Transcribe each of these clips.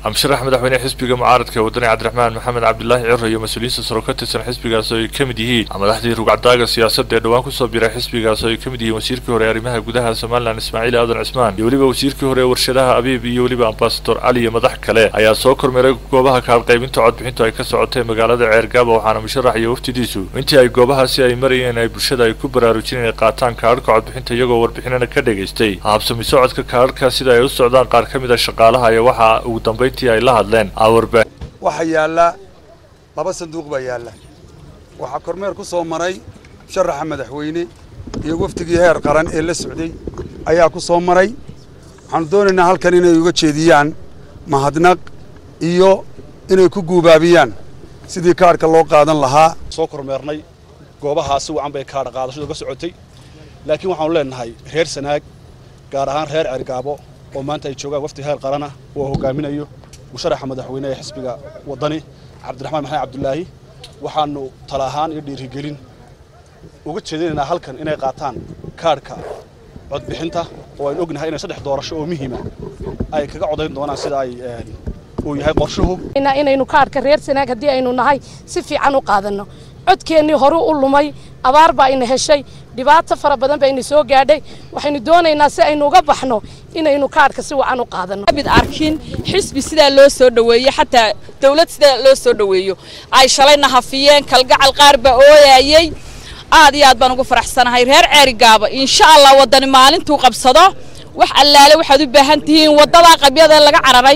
amsharax madaxweyne xisbiga mucaaradka wadani cabdiraxmaan maxamed cabdilaahi ciro iyo mas-uuliyiinta saro ka tirsan xisbigaas oo ay ka mid yihiin madaxdii rugcadaaga siyaasadda ee dhowaan kusoo biray xisbigaas oo ay ka mid yihiin wasiirkii hore ee arrimaha gudaha somalilan ismaaciil aadan cismaan iyo weliba wasiirkii hore ee warshadaha abiib iyo weliba ambasador cali iyo madax kale ayaa soo kormeeray goobaha kaalqaybinta codbixintu ay ka socotay magaalada ceergaaba waxaana musharax iyo waftidiisu intii ay goobahaasi ay marayeen ay bulshada ay ku baraarujin inay qaataan kaadhka codbixinta iyagoo warbixinana ka dhegaystay habsami socodka kaadhka sida ay u socdaan qaar ka mid a shaqaalaha iyo waxa ugu dambayntii ay la hadleen waxaa yaalla laba sanduuq baa yaalla waxaa kormeer ku soo maray musharaxa madaxweyne iyo wafdigii heer qaran ee la socday ayaa ku soo maray waxaanu doonaynaa halkan inay uga jeediyaan mahadnaq iyo inay ku guubaabiyaan sidii kaadhka loo qaadan lahaa soo kormeernay goobahaasi wacan bay kaadha qaadashadu ka socotay laakiin waxaanu leenahay reer sanaag gaar ahaan reer cergaabo oo maanta ay joogaan wafdi heer qarana oo hogaaminayo musharaxa madaxweyne ee xisbiga waddani cabdiraxmaan maxamed cabdulaahi waxaanu tala ahaan iyo dhiirigelin uga jeedinaynaa halkan inay qaataan kaadhka codbixinta oo aynu ognahay inay saddex doorasho oo muhiima ay kaga codayn doonaan sida ay uu yahay qorshuhu inaynu kaadhka reer sanaag haddii aynu nahay si fiican u qaadanno codkeennii horu u lumay abaar baa ina heshay dhibaato fara badan baa ina soo gaadhay waxaynu doonaynaa si aynu uga baxno inaynu kaadhka si wacan u qaadanno mid arkin xisbi sidaa loo soo dhoweeyo xataa dawlad sidaa loo soo dhoweeyo ay shalayna hafiyeen kalgacal qaar baa ooyayey aad iyo aad baan ugu faraxsanahay reer ceerigaaba insha allah waddani maalintuu qabsado wax allaale waxaad u baahan tihiin waddadaa qabyada laga cararay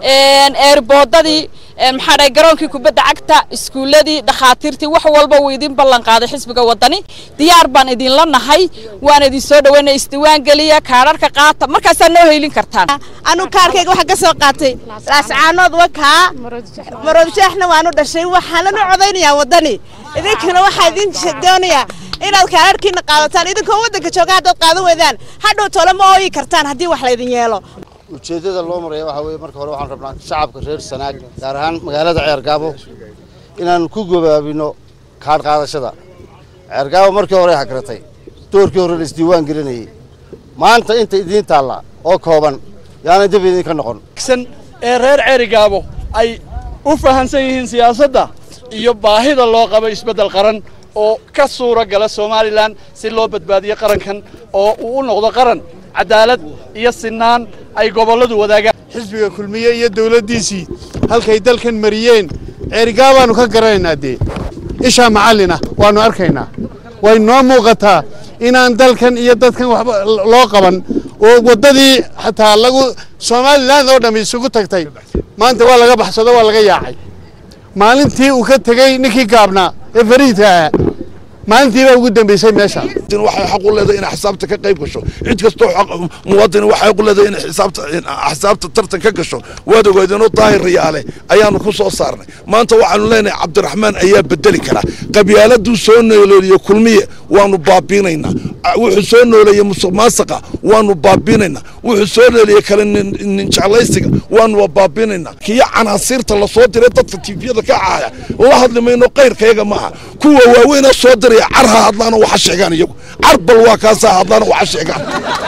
eerboodadii maxaa dhahay garoonkii kubadda cagta iskuulladii dhakhaatiirtii wax walba wuu idin ballan qaaday xisbiga waddani diyaar baan idinla nahay waan idin soo dhaweynaya isdiwaan geliya kaadharka qaata markaasaa noo heylin kartaan anu kaarkayga waxaa ka soo qaatay laascaanood wakaa maroodjeexna waanu dhashay waxaananu codaynayaa waddani idinkana waxaa idin doonayaa inaad kaadharhkiina qaadataan idinkoo waddanka jooga haddaad qaadan weydaan hadhow tole ma ooyi kartaan haddii wax laydin yeelo ujeeddada loo maraya waxaa weeye marka hore waxaan rabnaa shacabka reer sanaag gaar ahaan magaalada ceergaabo inaan ku gobaabino kaadh qaadashada ceergaabo markii hore hagratay doorkii hore la isdiiwaan gelinayay maanta inta idiin taalla oo kooban yaanay dib idinka noqon ee reer ceerigaabo ay u fahansan yihiin siyaasadda iyo baahida loo qabo isbeddel qaran oo ka suura gala somalilan si loo badbaadiyo qarankan oo uu u noqdo qaran cadaalad iyo sinaan ay gobolladu wadaagaan xisbiga kulmiye iyo dawladdiisii halkay dalkan mariyeen ceerigaabaannu ka garanaynaa dee ishaa macallin ah waannu arkaynaa way noo muuqataa inaan dalkan iyo dadkan waxba loo qaban oo waddadii xataa lagu somalilan oo dhammi isugu tagtay maanta waa laga baxsado waa laga yaacay maalintii uu ka tegey ninkii gaabnaa ee fariidka ahaa maalintii baa ugu dambaysay meesha waxay xaq u leedahay inay xisaabta ka qayb gasho cid kastoo muwaadin waxay xaq u leedahay inay xisaabta xisaabta tartan ka gasho waad ogaadeenoo daahir riyaale ayaanu ku soo saarnay maanta waxaanu leenahay cabdiraxmaan ayaa bedeli kara qabyaaladuu soo nooleeliyo kulmiye waanu baabiinaynaa wuxuu soo nooleeyey musuq maasaqa waanu baabiinaynaa wuxuu soo nooleeyey kale ninjeclaysiga waanu baabiinaynaa kiyo canaasiirta lasoo diray dadka tiifiyada ka caaya la hadli mayno qayrkayaga maaha kuwa waaweynaa soo diray car ha hadlaano waxa sheegaan iyagu car bal waa kaasaa hadlaano waxa sheegaan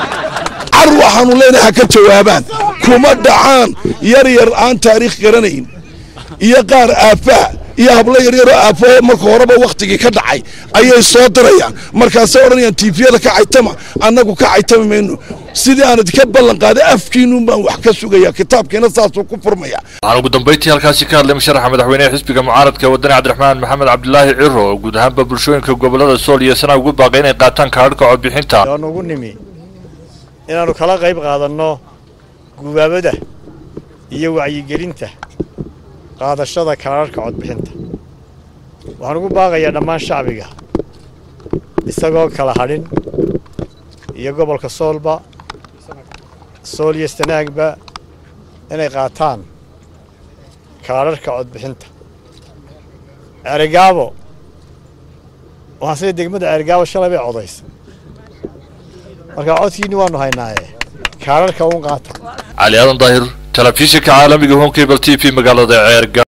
car waxaanu leenahay ha ka jawaabaan kuma dhacaan yar yar aan taariikh garanayn iyo qaar aafaha iyo hablo yaryaroo aafao marka horeba wakhtigii ka dhacay ayay soo dirayaan markaasay odhanayaan tiifiyada ka caytama annagu ka caytami mayno sidii aan idinka ballan qaaday afkiinuun baan wax ka sugaya kitaabkiina saasuu ku furmaya waxaan ugu dambayntii halkaasi ka hadlay musharaxa madaxweynehe xisbiga mucaaradka wadani cabdiraxmaan maxamed cabdilaahi ciro oo guud ahaanba bulshooyinka gobollada sool iyo sanaa ugu baaqay inay qaataan kaadhka codbixinta waanu ugu nimi inaannu kala qayb qaadanno gubaabada iyo wacyigelinta qaadashada kaadharhka codbixinta waxaan ugu baaqayaa dhammaan shacbiga isagoo kala hadhin iyo gobolka soolba sool iyo sanaagba inay qaataan kaadharhka codbixinta ceerigaabo waxaan sida degmada ceerigaabo shalay bay codaysa markaa codkiinni waannu haynaaye kaadharhka uun qaata cali aadan daahir telefishinka caalamiga home cable t v magaalada ceerga